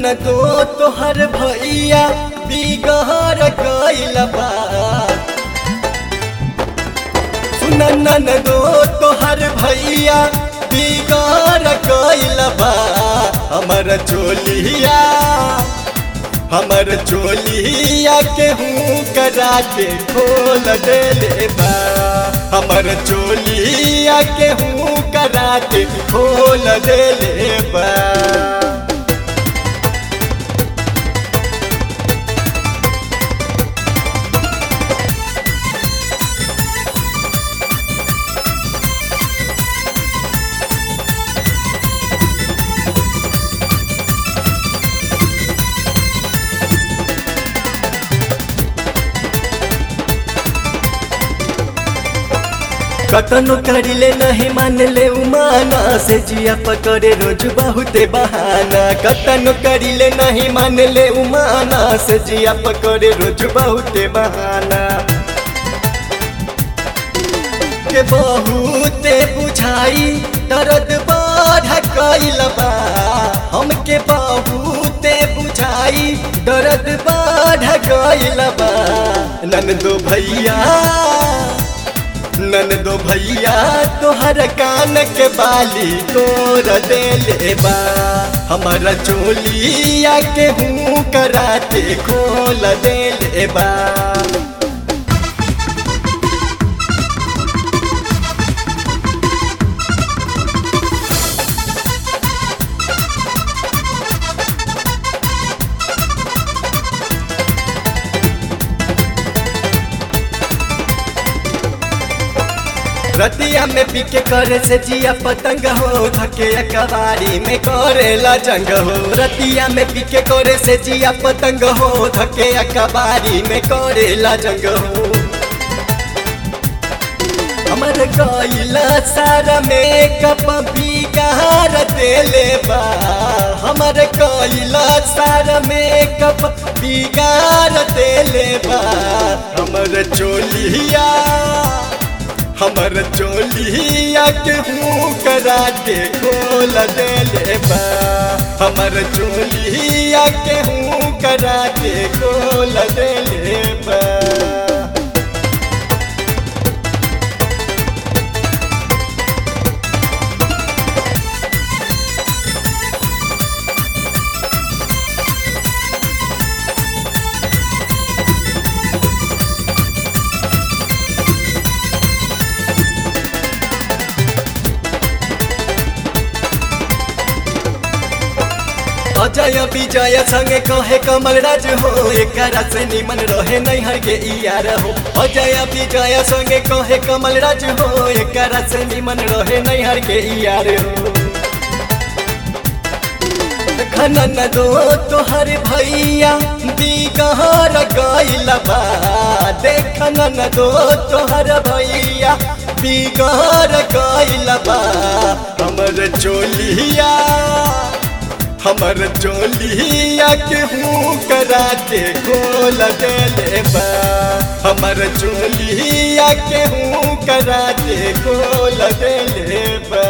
न दो तोहर भैया बिगहर गइल बा सुन न दो तोहर भैया बिगहर गइल बा हमर चोलिया हमर चोलिया के हूँ करा के खोल देले बा हमर चोलिया के हूँ करा के खोल देले बा कतनो करिले नहीं मान ले उमाना से जिया पकड़े रोज बहुते बहाना कतनो करिले नहीं मान ले उमाना से जिया पकड़े रोज बहुते बहाना के बहुते बुझाई दर्द बढ़ गइल बा हमके बहुते बुझाई दर्द बढ़ गइल बा नंदो भैया नन दो भैया तोहर कान के बाली तोर देले बा हमारा चोलिया के हूँ कराते खोल देले बा रतिया में पीके करे से जिया पतंग हो धके कबारी में करेला जंग हो रतिया में पीके करे से जिया पतंग हो धके कबारी में करेला जंग हो हमर गइला सारा में कप बिगार देले बा हमर गइला सारा में कप बिगार देले बा हमर चोलिया हमर चोलिया के हूँ करा के खोल देले बा हमर चोलिया के हूँ करा के खोल देले बा अजय विजय संगे कहे कमल राज हो एक से निमन रहे नैहर के यार हो अजय विजय संगे कहे कमल राज हो एक से निमन रहे नैहर के यार हो खनन दो तोहर भैया बिगहर गइल बा देखनन दो तोहर भैया बिगहर गइल बा हमर चोलिया हमर चोलिया के हूँ करा के खोल देले बा हमर चोलिया के हूँ करा के खोल देले बा